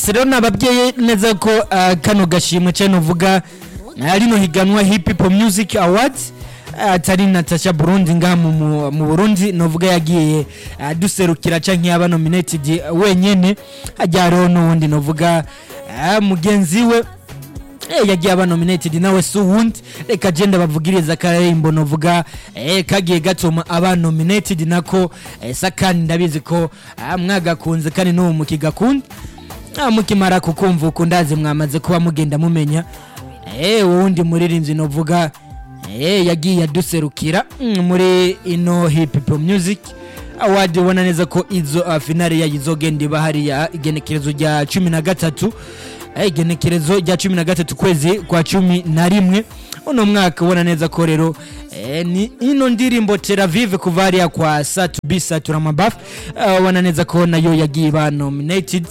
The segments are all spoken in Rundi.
rero nababwiye neza ko ah, kano gashimwe cyane uvuga ah, rino higanwa hip hop music awards ah, atari natasha burundi ngaha mu- mu mu burundi novuga yagiye ah, duserukira canke yaba nominated wenyene hajya hariho n'uwundi novuga ah, mugenzi we Eh, yagiye aba nominated nawe si uwundi reka genda bavugiriza akarembo novuga eh, kagiye gatuma aba nominated nako eh, sakani ndabizi ko ah, mwagakunze kandi n'ubu mukigakunda Ah, mukimara kukumva uku ndazi mwamaze kuba mugenda mumenya eh, uwundi muririmbyi novuga eh, yagiye aduserukira mm, muri ino hip hop music award ubona neza ko izo uh, finale yayo izogenda iba hariya igenekerezo rya cumi na gatatu Eh, igenekerezo rya cumi na gatatu kwezi kwa cumi na rimwe uno mwaka ubona neza ko rero eh, ni ino ndirimbo teravive kuva hariya kwa satu b satura mabafu ubona neza ko nayo yagiye iba nominated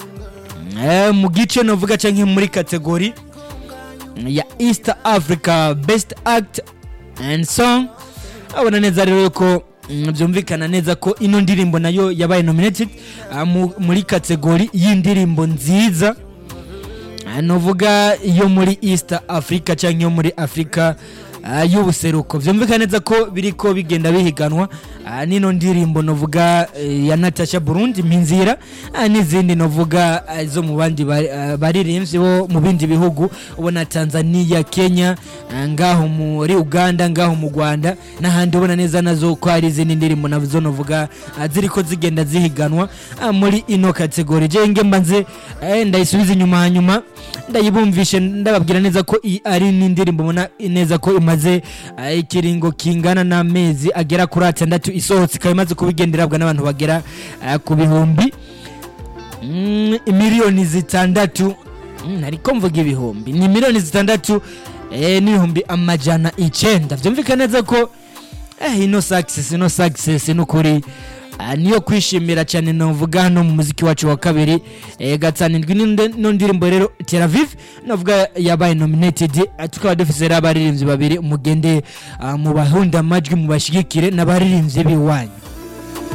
Eh, mu gice novuga canke muri kategori ya east africa best act and song abona neza rero ko mm, byumvikana neza ko ino ndirimbo nayo yabaye nominated ah, mu- muri kategori y'indirimbo nziza Ah, novuga iyo muri east africa cyangwa iyo muri africa ah, y'ubuseruko byumvikana neza ko biriko bigenda bihiganwa ah, n'ino ndirimbo novuga eh, ya natasha burundi mpinzira ah, n'izindi novuga ah, zo mu bandi bari- ah, baririmbyi bo mu bindi bihugu ubona tanzania kenya ah, ngaho muri uganda ngaho mu rwanda n'ahandi ubona neza nazo ko hari izindi ndirimbo nazo novuga ah, ziriko zigenda zihiganwa ah, muri ino kategori je nge mbanze eh, ndayisubiza inyuma hanyuma ndayibumvishe ndababwira neza ko iyi ari n'indirimbo mbona neza ko imaze ah, ikiringo kingana n'amezi agera kuri atandatu isohotse ikaba imaze kubigenderabwa n'abantu bagera ah, ku bihumbi Mm, miliyoni zitandatu Mm, ariko mvuga ibihumbi ni miliyoni zitandatu eh, n'ibihumbi amajana icenda vyumvikana neza ko eh, ino success ino success nukuri ah, niyo kwishimira cyane novuga hano mu muziki wacu wa kabiri eh, gatsanindwi n'inde- no ndirimbo rero Tel Aviv novuga yabaye nominated ah, tukaba dufise rero abaririmbyi babiri mugende ah, mu bahunda amajwi mu bashigikire n'abaririmbyi biwanyu